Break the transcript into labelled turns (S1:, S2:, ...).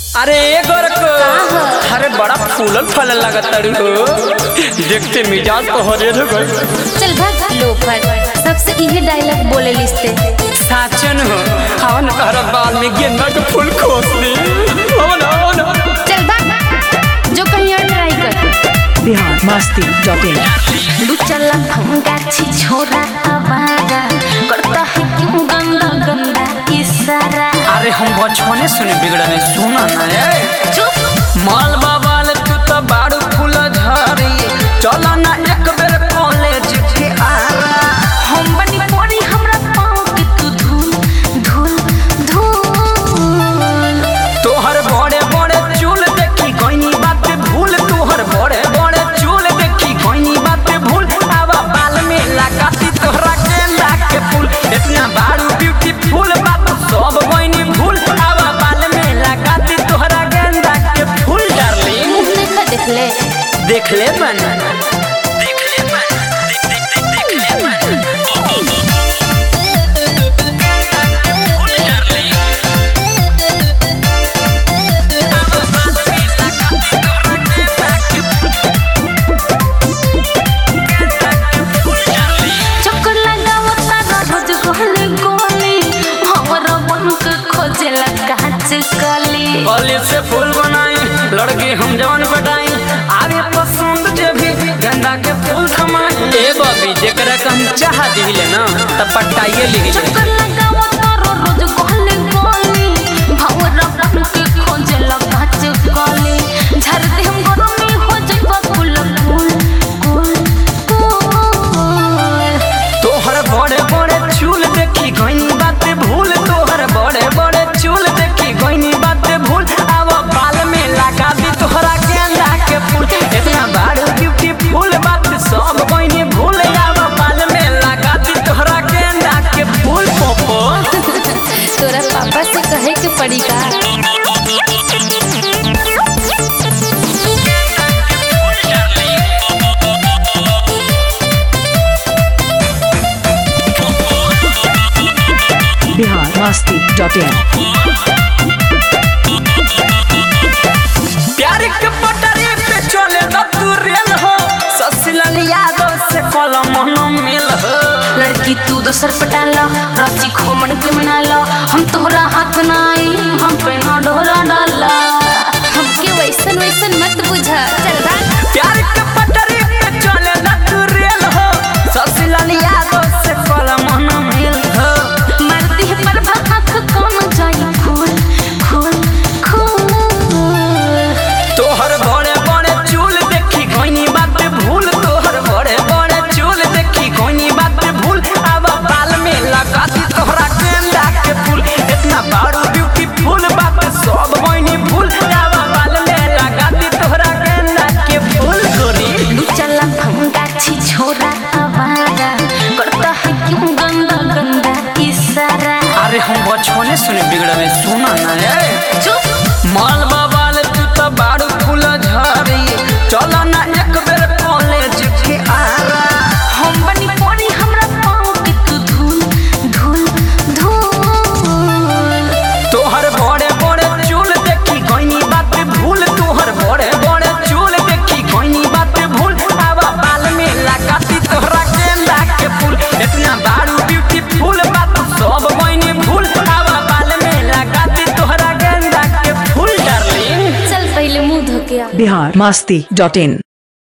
S1: अरे ए गोरको अरे बड़ा फूलल फलल लागत तारू हो देखते मिजाज तो हरे हो गई
S2: चल भाग लोफर सबसे इहे डायलॉग बोले लिस्ते
S1: साचन हो हवन तहरा बाल में गेंदा के फूल खोस ली हवन हवन
S2: चल भाग जो कहीं और ट्राई कर
S3: बिहार मस्ती डॉट इन
S2: लू चला भंगा छी छोरा आवारा करता है क्यों गंदा गंदा इशारा
S1: अरे हम बचपने सुने बिगड़ा में सुना ना ए
S2: चुप
S1: माल बाबाल तू तो बाड़ू फूल झरी चला ना एक बेर कॉलेज के आरा
S2: हम बनी पड़ी हमरा पाँव के तू धूल धूल धूल
S1: तोहर बड़े बड़े चूल देखी कोई बात भूल तोहर बड़े बड़े चूल देखी कोई बात भूल आवा बाल में लगाती तोहरा गेंदा के फूल इतना बारू ब्यूटीफुल बात सब कोई भूल आवा बाल में लगाती तोहरा गेंदा के फूल डार्लिंग
S2: मुंह देखा देख ले
S1: देख ले मन देख ले मन देख देख देख देख ले मन फूल डार्लिंग
S2: चक्कर लगावा तारा रोज गोले गोले हमरा बन के खोजेला कांच कली
S1: कॉलेज से फूल बनाई लड़की हम जवन बटाई आगे पसंद जे भी गंदा के फूल थमाई ए बबी जेकरा के हम चाह दिले ना त पटाइए लिख
S2: चक्कर लगावा तारा रोज गोले गोले हमरा बन के खोजेला कांच कली झर दे हम गरमी हो जाइबा फूल फूल फूल फूल
S1: तोहर बड़े बड़े चूल देखी गईनी बात भूल तोहर बड़े बड़े चूल देखी गईनी बात भूल अब बाल में लगा दी तोहरा गेंदा के फूल इतना बारू ब्यूटीफुल बात सब गईनी भूल अब बाल में लगा दी तोहरा गेंदा के फूल पोपो
S2: तोरा पापा से कहे के पड़ी का
S3: बिहार मस्ती डॉट इन
S1: प्यार के पटरी पे चले न तू रेल हो ससलन यादव से कलम न मिल हो
S2: लड़की तू दोसर पटा लो राची खोमन के मना लो हम तोहरा हाथ ना आई हम पे ना डोरा डाला हमके वैसन वैसन मत बुझा चल भाग
S1: प्यार के पटरी पे चले न तू रेल हो ससलन यादव से कलम न मिल हो
S2: मरती है पर भाख कौन जाई फूल फूल फूल
S1: तोहर बड़े बड़े चूल देखी कोई बात भूल तोहर बड़े बड़े चूल देखी कोई बात भूल अब बाल में लगा दी तोहरा गेंदा के फूल इतना बारू ब्यूटीफुल बात सब कोई भूल अब बाल में लगा दी तोहरा गेंदा के फूल गोरी
S2: लू चला भंगा छी छोरा आवारा करता है क्यों गंदा गंदा इशारा
S1: अरे हम बचपने सुने बिगड़ा में सुना ना ए
S2: चुप
S1: माल बाबाल तू तो बारू फूल झरी चला ना एक बेर कॉलेज के आरा
S2: हम बनी पड़ी हमरा पाँव के तू धूल धूल धूल
S1: तोहर बड़े बड़े चूल देखी कोई बात भूल तोहर बड़े बड़े चूल देखी कोई बात भूल अब बाल में लगाती तोहरा गेंदा के फूल इतना बारू ब्यूटीफुल बात सब कोई भूल अब बाल में लगाती तोहरा गेंदा के फूल डार्लिंग
S2: चल पहले मुंह धो के आ
S3: बिहार मस्ती डॉट इन